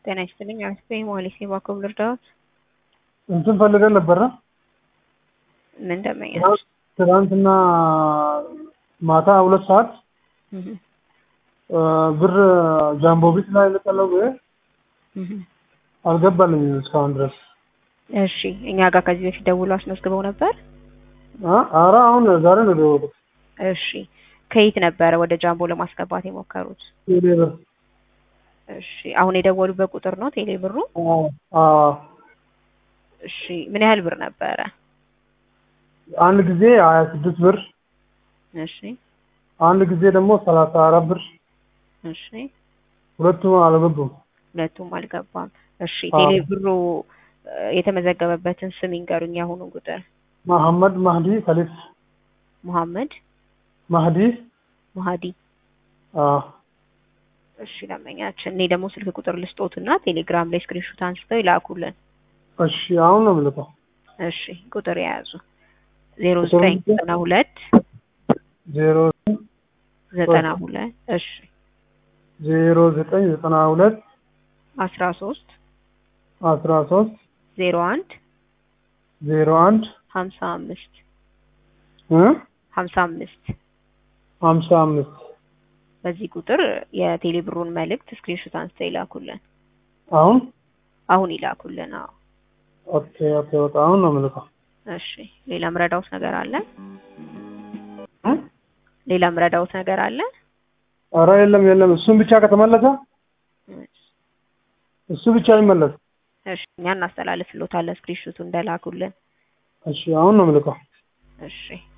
ጤና ይስጥልኝ። አስፔ ሞሊስ የባኮብ ልርዳዎት? እንትን ፈልገን ነበረ ምን ደመኛች? ትናንትና ማታ ሁለት ሰዓት ብር ጃምቦ ቤት ላይ ልጠለው አልገባልኝም እስካሁን ድረስ። እሺ እኛ ጋር ከዚህ በፊት ደውሎ አስመዝግበው ነበር? አረ አሁን ዛሬ ነው የደወሉት። እሺ ከየት ነበረ ወደ ጃምቦ ለማስገባት የሞከሩት? ቴሌ ብር። እሺ አሁን የደወሉበት ቁጥር ነው ቴሌ ብሩ? አዎ እሺ ምን ያህል ብር ነበረ? አንድ ጊዜ ሀያ ስድስት ብር እሺ አንድ ጊዜ ደግሞ ሰላሳ አራት ብር እሺ ሁለቱም አልገቡም። ሁለቱም አልገባም። እሺ አዎ። ቴሌ ብሩ የተመዘገበበትን ስም ይንገሩኝ። የአሁኑ ቁጥር መሐመድ ማህዲ ከሊፍ መሐመድ ማህዲ መሀዲ። አዎ እሺ ደንበኛችን፣ እኔ ደግሞ ስልክ ቁጥር ልስጦትና ቴሌግራም ላይ ስክሪንሾት አንስተው ይላኩልን። እሺ አሁን ነው የምልከው። እሺ ቁጥር የያዙ ዜሮ ዘጠኝ ዘጠና ሁለት ዜሮ ዘጠና ሁለት እሺ ዜሮ ዘጠኝ ዘጠና ሁለት አስራ ሶስት አስራ ሶስት ዜሮ አንድ ዜሮ አንድ ሀምሳ አምስት እ ሀምሳ አምስት ሀምሳ አምስት በዚህ ቁጥር የቴሌ ብሩን መልእክት ስክሪንሾት አንስተው ይላኩልን። አሁን አሁን ይላኩልን። አዎ ኦኬ ኦኬ በቃ አሁን ነው የምልከው። እሺ ሌላ ምረዳውት ነገር አለ? እ? ሌላ ምረዳውት ነገር አለ? ኧረ የለም የለም እሱን ብቻ ከተመለሰ እሱ ብቻ ይመለስ። እሺ እኛ እናስተላልፍሎታለን ስክሪንሾቱ እንደላኩልን። እሺ አሁን ነው የምልከው። እሺ